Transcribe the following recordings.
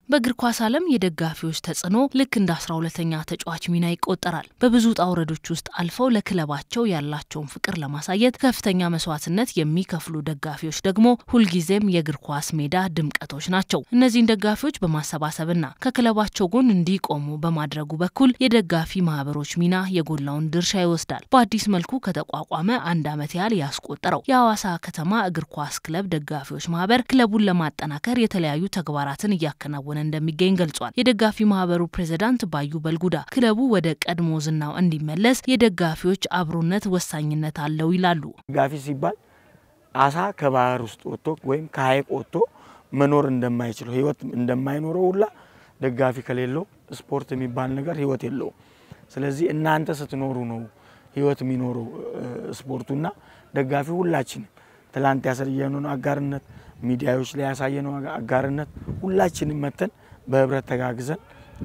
በእግር ኳስ ዓለም የደጋፊዎች ተጽዕኖ ልክ እንደ አስራ ሁለተኛ ተጫዋች ሚና ይቆጠራል። በብዙ ውጣ ውረዶች ውስጥ አልፈው ለክለባቸው ያላቸውን ፍቅር ለማሳየት ከፍተኛ መስዋዕትነት የሚከፍሉ ደጋፊዎች ደግሞ ሁልጊዜም የእግር ኳስ ሜዳ ድምቀቶች ናቸው። እነዚህን ደጋፊዎች በማሰባሰብና ከክለባቸው ጎን እንዲቆሙ በማድረጉ በኩል የደጋፊ ማህበሮች ሚና የጎላውን ድርሻ ይወስዳል። በአዲስ መልኩ ከተቋቋመ አንድ ዓመት ያህል ያስቆጠረው የሐዋሳ ከተማ እግር ኳስ ክለብ ደጋፊዎች ማህበር ክለቡን ለማጠናከር የተለያዩ ተግባራትን እያከናወነ እንደሚገኝ ገልጿል። የደጋፊ ማህበሩ ፕሬዝዳንት ባዩ በልጉዳ ክለቡ ወደ ቀድሞ ዝናው እንዲመለስ የደጋፊዎች አብሮነት ወሳኝነት አለው ይላሉ። ደጋፊ ሲባል አሳ ከባህር ውስጥ ወጥቶ ወይም ከሀይቅ ወጥቶ መኖር እንደማይችለው ህይወት እንደማይኖረው ሁላ ደጋፊ ከሌለው ስፖርት የሚባል ነገር ህይወት የለውም። ስለዚህ እናንተ ስትኖሩ ነው ህይወት የሚኖረው ስፖርቱና ደጋፊ ሁላችንም ትላንት ያሳየነውን አጋርነት ሚዲያዎች ላይ ያሳየነው አጋርነት ሁላችንም መተን በህብረት ተጋግዘን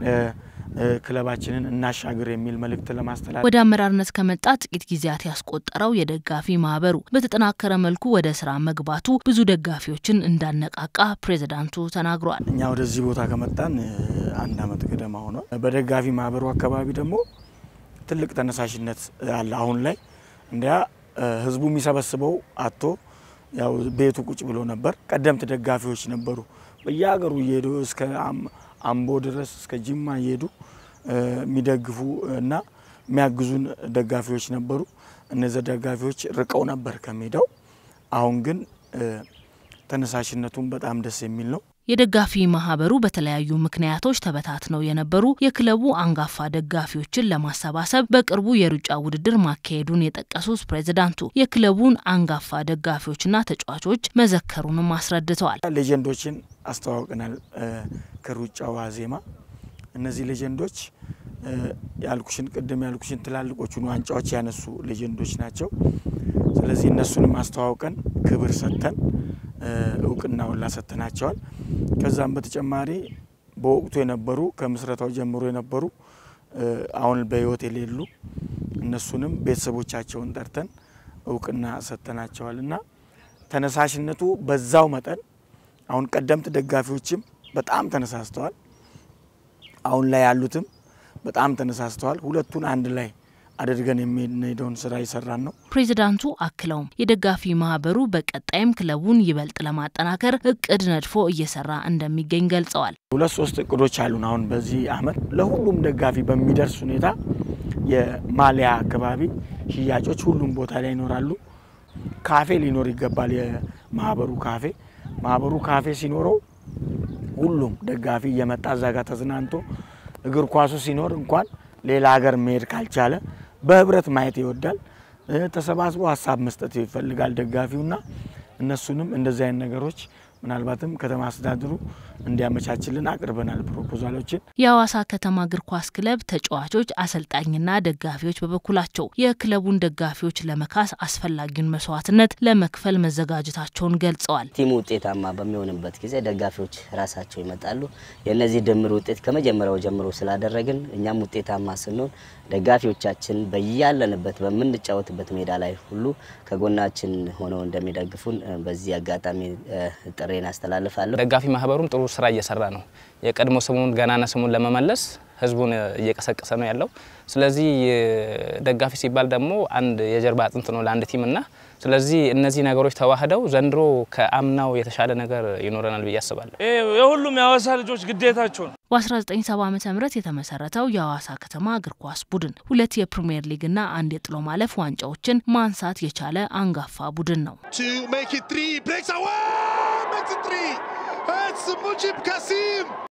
ክለባችንን እናሻግር የሚል መልእክት ለማስተላለፍ ወደ አመራርነት ከመጣ ጥቂት ጊዜያት ያስቆጠረው የደጋፊ ማህበሩ በተጠናከረ መልኩ ወደ ስራ መግባቱ ብዙ ደጋፊዎችን እንዳነቃቃ ፕሬዝዳንቱ ተናግሯል። እኛ ወደዚህ ቦታ ከመጣን አንድ አመት ገደማ ሆኗል። በደጋፊ ማህበሩ አካባቢ ደግሞ ትልቅ ተነሳሽነት አለ። አሁን ላይ እንዲያ ህዝቡ የሚሰበስበው አቶ ያው ቤቱ ቁጭ ብሎ ነበር። ቀደምት ደጋፊዎች ነበሩ በየሀገሩ እየሄዱ እስከ አምቦ ድረስ እስከ ጅማ እየሄዱ የሚደግፉ እና የሚያግዙን ደጋፊዎች ነበሩ። እነዚህ ደጋፊዎች ርቀው ነበር ከሜዳው። አሁን ግን ተነሳሽነቱን በጣም ደስ የሚል ነው። የደጋፊ ማህበሩ በተለያዩ ምክንያቶች ተበታትነው የነበሩ የክለቡ አንጋፋ ደጋፊዎችን ለማሰባሰብ በቅርቡ የሩጫ ውድድር ማካሄዱን የጠቀሱት ፕሬዝዳንቱ የክለቡን አንጋፋ ደጋፊዎችና ተጫዋቾች መዘከሩንም አስረድተዋል። ሌጀንዶችን አስተዋውቀናል። ከሩጫው ዋዜማ እነዚህ ሌጀንዶች ያልኩሽን ቅድም ያልኩሽን ትላልቆቹን ዋንጫዎች ያነሱ ሌጀንዶች ናቸው። ስለዚህ እነሱንም አስተዋውቀን ክብር ሰጥተን እውቅና ሁላ ሰጥተናቸዋል። ከዛም በተጨማሪ በወቅቱ የነበሩ ከምስረታው ጀምሮ የነበሩ አሁን በሕይወት የሌሉ እነሱንም ቤተሰቦቻቸውን ጠርተን እውቅና ሰጥተናቸዋል እና ተነሳሽነቱ በዛው መጠን አሁን ቀደምት ደጋፊዎችም በጣም ተነሳስተዋል። አሁን ላይ ያሉትም በጣም ተነሳስተዋል። ሁለቱን አንድ ላይ አድርገን የምንሄደውን ስራ ይሰራን ነው። ፕሬዚዳንቱ አክለውም የደጋፊ ማህበሩ በቀጣይም ክለቡን ይበልጥ ለማጠናከር እቅድ ነድፎ እየሰራ እንደሚገኝ ገልጸዋል። ሁለት ሶስት እቅዶች አሉን። አሁን በዚህ አመት ለሁሉም ደጋፊ በሚደርስ ሁኔታ የማሊያ አካባቢ ሽያጮች ሁሉም ቦታ ላይ ይኖራሉ። ካፌ ሊኖር ይገባል። የማህበሩ ካፌ ማህበሩ ካፌ ሲኖረው ሁሉም ደጋፊ እየመጣ እዛ ጋር ተዝናንቶ እግር ኳሱ ሲኖር እንኳን ሌላ ሀገር መሄድ ካልቻለ በህብረት ማየት ይወዳል። ተሰባስቦ ሀሳብ መስጠት ይፈልጋል ደጋፊውና እነሱንም እንደዚህ አይነት ነገሮች ምናልባትም ከተማ አስተዳደሩ እንዲያመቻችልን አቅርበናል ፕሮፖዛሎችን። የሐዋሳ ከተማ እግር ኳስ ክለብ ተጫዋቾች፣ አሰልጣኝና ደጋፊዎች በበኩላቸው የክለቡን ደጋፊዎች ለመካስ አስፈላጊውን መስዋዕትነት ለመክፈል መዘጋጀታቸውን ገልጸዋል። ቲሙ ውጤታማ በሚሆንበት ጊዜ ደጋፊዎች ራሳቸው ይመጣሉ። የእነዚህ ድምር ውጤት ከመጀመሪያው ጀምሮ ስላደረግን እኛም ውጤታማ ስንሆን ደጋፊዎቻችን በያለንበት በምንጫወትበት ሜዳ ላይ ሁሉ ከጎናችን ሆነው እንደሚደግፉን በዚህ አጋጣሚ ጥሬን አስተላልፋለሁ። ደጋፊ ማህበሩም ጥሩ ስራ እየሰራ ነው። የቀድሞ ስሙን ገናና ስሙን ለመመለስ ህዝቡን እየቀሰቀሰ ነው ያለው። ስለዚህ ደጋፊ ሲባል ደግሞ አንድ የጀርባ አጥንት ነው ለአንድ ቲም እና ስለዚህ እነዚህ ነገሮች ተዋህደው ዘንድሮ ከአምናው የተሻለ ነገር ይኖረናል ብዬ አስባለሁ። የሁሉም የሐዋሳ ልጆች ግዴታቸው ነው። በ1970 ዓ ም የተመሰረተው የሐዋሳ ከተማ እግር ኳስ ቡድን ሁለት የፕሪምየር ሊግና አንድ የጥሎ ማለፍ ዋንጫዎችን ማንሳት የቻለ አንጋፋ ቡድን ነው። to make it three, breaks away, makes it three. It's Mujib Kasim.